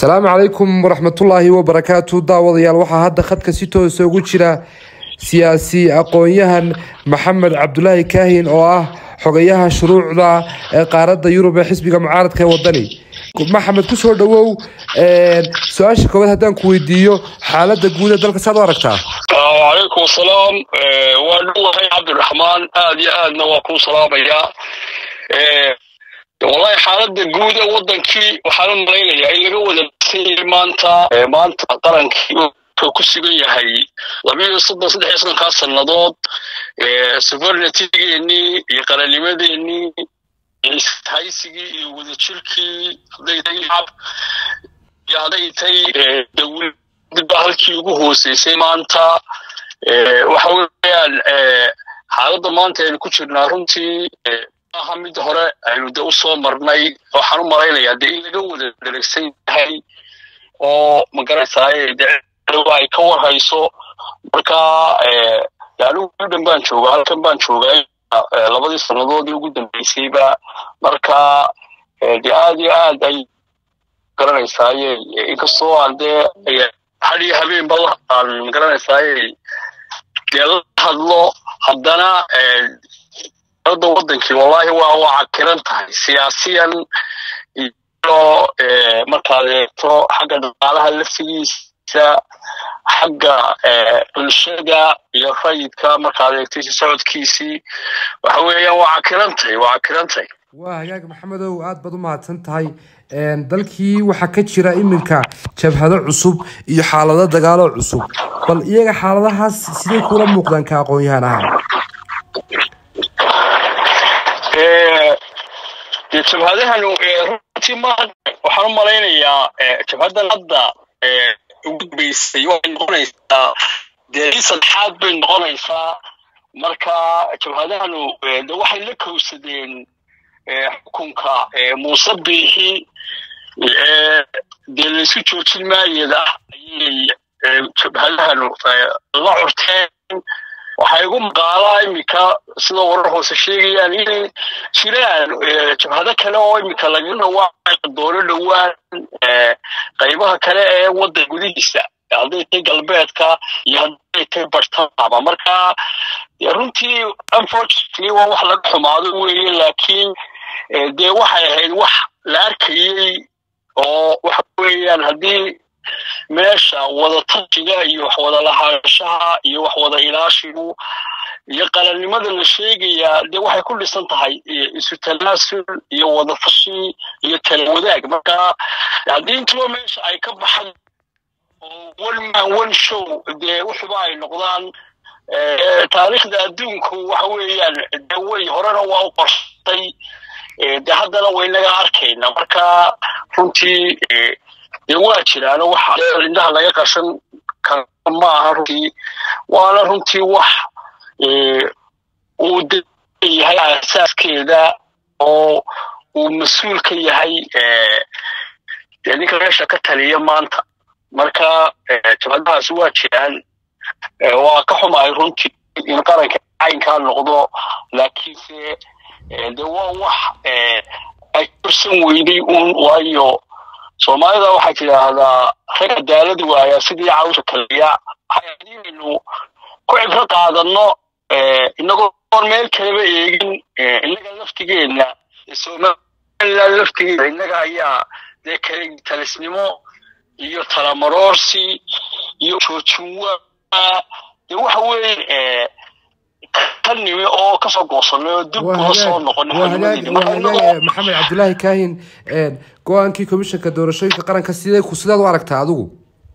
asalaamu calaykum waraxmatullaahi wabarakaatu daawadayaal waxaa hadda khadka si toosa ugu jira siyaasi aqoon-yahan maxamed cabdulaahi kaahin oo ah xogayaha shuruucda ee qaaradda yurub ee xisbiga mucaaradka ee wadani maxamed kusoo dhawow su-aasha koowaad haddaan ku weydiiyo xaaladda guud ee dalka saad u aragtaa wacalaykum asalaam waa dhuwahay cabdiraxmaan aad iyo aadna waa kuu salaamayaa wallahi xaaladda guud ee wadankii waxaan u malaynayaa in laga wada basanyay maanta maanta qarankii wuxuu ku sugan yahay labiyo soddon saddex iyo soddonkaa sannadood sovereignitygeenii iyo qarannimadeenii iyo ishaysigii iyo wadajirkii hadday tahay shacab iyo hadday tahay dowladba halkii ugu hooseysay maanta waxa weeyaan xaaladda maanta aynu ku jirnaa runtii maaha mid hore aynu de usoo marnay waxaan u malaynayaa de in laga wada dheregsan yahay oo magaranaysaay de ay ka warhayso marka anigu dhan baan jooga halkan baan joogaa labadii sannadoodii ugu dambeysayba marka de aad iyo aad ay magaranaysaay inkastoo aan dee had iyo habeenba aan magaranaysaay dee la hadlo haddana da wadankii wallahi waa waa cakiran tahay siyaasiyan iyo markaad eegto xagga dhaqaalaha laftigiisa xagga bulshada iyo rayidka markaad eegto socodkiisii waxa weeyaan waa cakiran tahay waa cakiran tahay waa hagaag maxamedow aad baad u mahadsan tahay dalkii waxaa ka jira iminka jabhado cusub iyo xaalado dagaalo cusub bal iyaga xaaladahaas siday kula muuqdaan ka aqoon-yahan ahaan de jabhadahan runtii ma waxaan u malaynayaa jabhadan hadda ugu dambeysay waxay noqonaysaa dee i saddexaad bay noqonaysaa marka jabhadahanu de waxay la kowsadeen xukunka muuse biixi dee laysu joojin maayada ah ayay jabhadahanu la curteen waxaa igu maqaalaa iminka sidoo warar hoose sheegayaan inay jiraan jabhado kale oo iminka laga dhawaaca doono dhowaan qaybaha kale ee waddan gudihiisa hadday tahay galbeedka iyo hadday tahay bartamaaba marka runtii unfortunately waa wax laga xumaado weeye laakiin dee waxay ahayd wax la arkayey oo waxa weeyaan haddii meesha wada tashiga iyo wax wada lahaanshaha iyo wax wada ilaashigu iyo qalannimada la sheegayaa dee waxay ku dhisan tahay isu tanaasul iyo wada tashi iyo tala wadaag marka haddii intuba meesha ay ka baxan oo one man one show dee wuxuba ay noqdaan taariikhda adduunku waxa weeyaan de way horena waa u qorsatay de haddana waynaga arkayna marka runtii dee waa jiraano waxa indhaha laga qashan kara ma aha runtii waana runtii wax uu yahay asaaskeeda oo uu mas-uul ka yahay dee ninka meesha ka taliya maanta marka jabhadahaas waa jiraan waa ka xumahay runtii in qaranka caynkaa noqdo laakiinse de waa wax ay kursan weyday uun waayo soomaalida waxay tidhaahdaa rag cadaalad waaya sidii cawsha kaliya haynu ku cibro qaadano inagoo oon meel kaleba eegin innaga laftigeenna somaliland laftigeeda innaga ayaa dee kale talisnimo iyo talamaroorsi iyo joojinwaa dee waxa weeye ka nimi oo kasoo goosanay oo dib uga soo noqonmaxamed cabdulaahi kaahin go-aankii komishanka doorashooyinka qaranka sidee ku sidaad u aragtaa adigu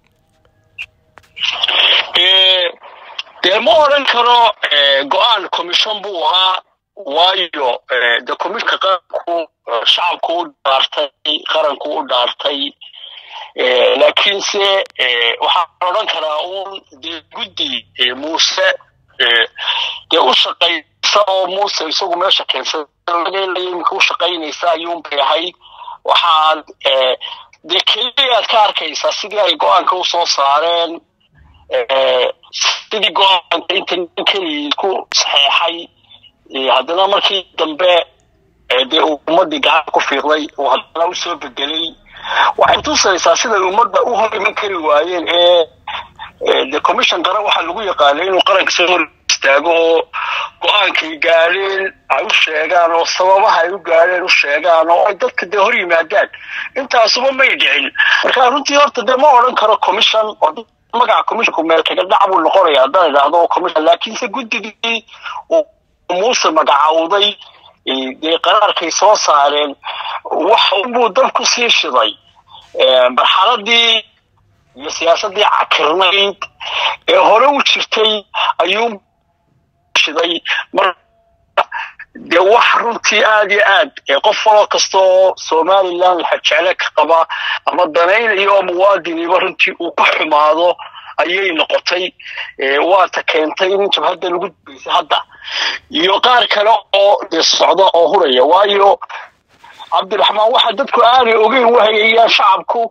dee ma odran karo go-aan commission buu ahaa waayo de commissionka qaranku shacabku u dhaartay qaranku u dhaartay laakiinse waxaan odran karaa uun dee guddi muuse dee u shaqaysa oo muuse isagu meesha keensadaimika u shaqaynaysa ayuunbay ahayd waxaad dee keliya aad ka arkaysaa sidii ay go-aanka u soo saareen sidii go-aanka inta nin keligii ku saxeexay haddana markii dambe dee ummadii gacan ku fiiqday oo haddana usoo bedelay waxay tusaysaa siday ummadda u hor iman kari waayeen ee de commission qaran waxaa lagu yaqaanay inuu qaranka soo hor istaago oo go-aankay gaadheen ay u sheegaan oo sababaha ay u gaadheen u sheegaan oo ay dadka dee hor yimaadaan intaasuba may dhicin marka runtii horta dee ma odhan karo commission oo magaca commissionku meel kaga dhac buu noqonaya haddaan idhaahdo commission laakiinse guddigii uu muuse magacawday dee qaraarkay soo saareen wax unbuu dab ku sii shiday marxaladii iyo siyaasaddii cakirnayd ee hore u jirtay ayuu shiday mar dee wax runtii aada iyo aad qof faloo kasta oo somaliland laxajecele ka qaba ama danaynayo oo muwaadiniba runtii uu ka xumaado ayay noqotay waata keentay in jabhadda lagu dubeysay hadda iyo qaar kale oo dee socda oo huraya waayo cabdiraxmaan waxa dadku aanay ogeyn wahayayaan shacabku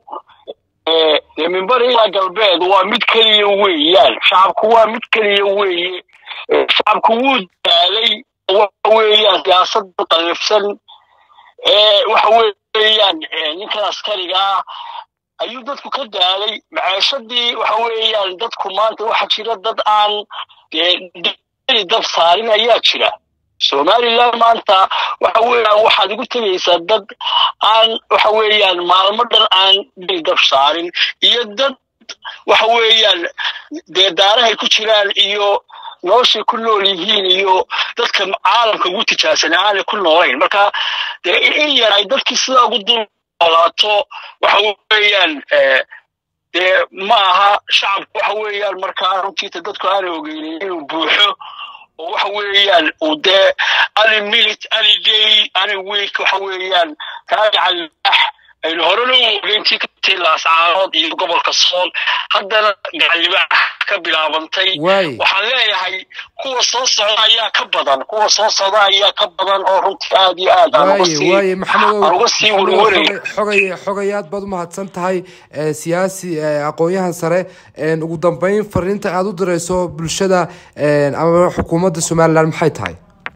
mimbar ilaa galbeed waa mid keliya weeyaan shacabku waa mid keliya weeye shacabku wuu daalay waxa weeyaan siyaasada qaliifsan ee waxa weeyaan ninkan askariga ah ayuu dadku ka daalay maceeshadii waxa weeyaan dadku maanta waxa jira dad aan dab saarin ayaa jira somaliland maanta waxa weeyaan waxaad igu tegaysaa dad aan waxa weeyaan maalmo dhan aan dab saarin iyo dad waxa weeyaan dee daarahay ku jiraan iyo noloshay ku nool yihiin iyo dadka caalamka ugu tijaabsan aanay ku noolayn marka dee in yar ay dadkii sidaa ugu dul noolaato waxa weeyaan dee ma aha shacabku waxa weeyaan markaa runtiita dadku aanay ogeynin inuu buuxo oo waxa weeyaan uu dee any minute any day any week waxa weeyaan taagacalaax aynu horena u ogeyntii ka tii laascaanood iyo gobolka sool haddana gacalibaax ka bilaabantay waxaan leeyahay kuwa soo socda ayaa ka badan kuwa soo socda ayaa ka badan oo runtii aad iyo aad aan uga sii warwaraya xogay xogay aad baad u mahadsan tahay siyaasi aqoon-yahan sare ugu dambeyn fariinta aad u dirayso bulshada ama xukuumadda somaliland maxay tahay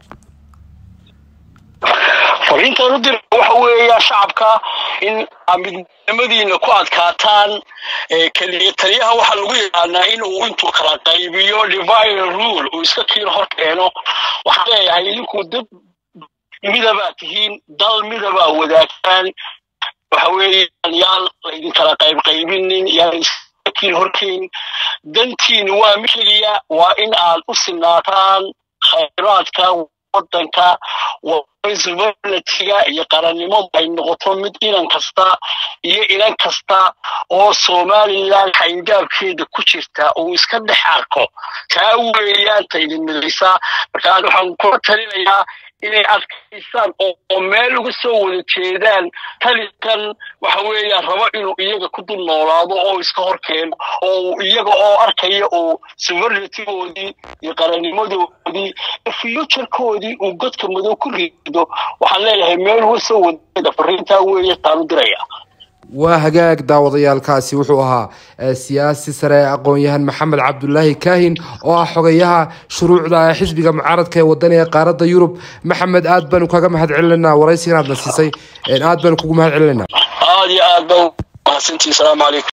fariintaan u dira waxa weeyaa shacabka in midnimadiina ku adkaataan keliya taliyaha waxaa lagu yaqaanaa in uu intuu kala qaybiyo divine rule uu iska kiilo hor keeno waxaan leeyahay idinkuu dad midabaa tihiin dal midabaa wadaagtaan waxa weeyaan yaan laydin kala qayb qaybinin yaan iska kiil horkeyn dantiin waa mid keliya waa in aad u sinaataan khayraadka wadanka somalitiga iyo qarannimadu ay noqoto mid inan kasta iyo inan kasta oo somaliland xayndaabkeeda ku jirta uu iska dhex arko taa weeyaan ta idin midaysaa markaa waxaan kula talinayaa inay adkaysaan oo meel uga soo wada jeedaan talikan waxa weeyaan rabo inuu iyaga ku dul noolaado oo iska hor keeno oo iyaga oo arkaya uu sovereigntygoodii iyo qarannimadoodii futurekoodii uu godka madow ku rido waxaan leeyahay meel uga soo wadajeeda fariintaa weeye taanu diraya waa hagaag daawadayaalkaasi wuxuu ahaa siyaasi sare aqoon-yahan maxamed cabdulaahi kaahin oo ah xogayaha shuruucda xisbiga mucaaradka ee wadaniga qaaradda yurub maxamed aad baanu kaga mahad celinayna waraysigan aadna siisay aad baanu kugu mahad celinayna aad iyo aad ba mahadsantii salaamu calaykum